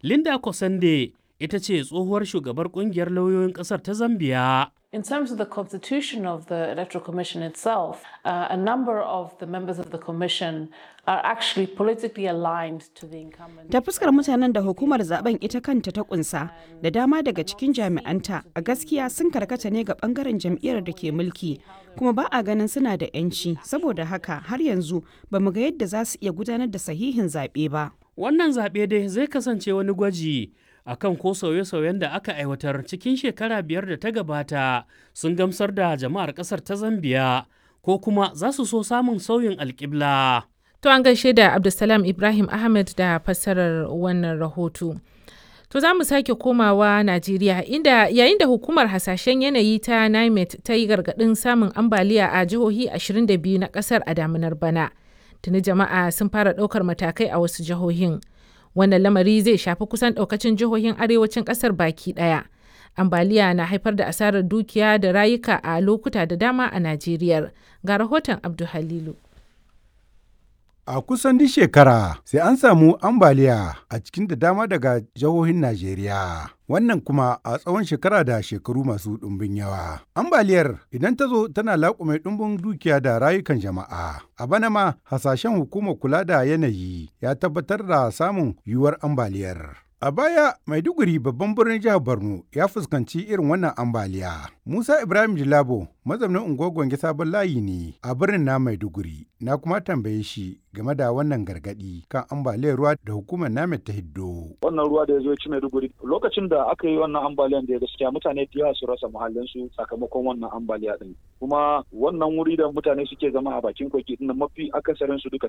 Linda Kosande ita ce tsohuwar shugabar kungiyar lauyoyin ƙasar ta Zambiya. In terms of the constitution of the Electoral Commission itself, uh, a number of the members of the Commission are actually politically aligned to the incumbent. Ta fuskar mutanen da hukumar zaben ita kanta ta kunsa da dama daga cikin jami'anta a gaskiya sun karkata ne ga bangaren jam'iyyar da ke mulki kuma ba a ganin suna da 'yanci saboda haka har yanzu ba mu ga yadda za su iya gudanar da sahihin zaɓe ba. Wannan zaɓe dai zai kasance wani gwaji akan ko sauye-sauyen da aka aiwatar cikin shekara biyar da ta gabata sun gamsar da jama'ar ƙasar ta Zambiya ko kuma za su so samun sauyin alƙibla. To an gaishe da Abdulsalam Ibrahim Ahmed da fassarar wannan rahoto. To za mu sake komawa Najeriya inda yayin da hukumar hasashen yanayi ta NIMET ta yi gargaɗin samun ambaliya a jihohi 22 na ƙasar a damunar bana. Tuni jama'a sun fara ɗaukar matakai a wasu jihohin. Wannan lamari zai shafi kusan ɗaukacin jihohin arewacin ƙasar baki ɗaya. Ambaliya na haifar da asarar dukiya da rayuka a lokuta da dama a Najeriya. Ga rahoton Abdu Halilu. A kusan duk shekara sai an samu ambaliya a cikin da dama daga jihohin Najeriya. Wannan kuma a tsawon shekara da shekaru masu ɗumbin yawa. Ambaliyar idan ta zo tana laƙume ɗumbin dukiya da rayukan jama'a. A bana ma hasashen hukumar kula da yanayi ya tabbatar da samun yiwuwar ambaliyar. A baya, Maiduguri babban birnin jihar Borno ya fuskanci irin wannan ambaliya. Musa Ibrahim Jilabo, mazaunin unguwar Gwange Sabon Layi ne a birnin na Maiduguri. Na kuma tambaye shi game da wannan gargadi kan ambaliyar ruwa da hukumar namet ta hiddo. Wannan ruwa da ya zo ya ci Maiduguri lokacin da aka yi wannan ambaliyan da gaskiya mutane da yawa su rasa muhallinsu sakamakon wannan ambaliya din. Kuma wannan wuri da mutane suke zama a bakin koki din mafi akasarin su duka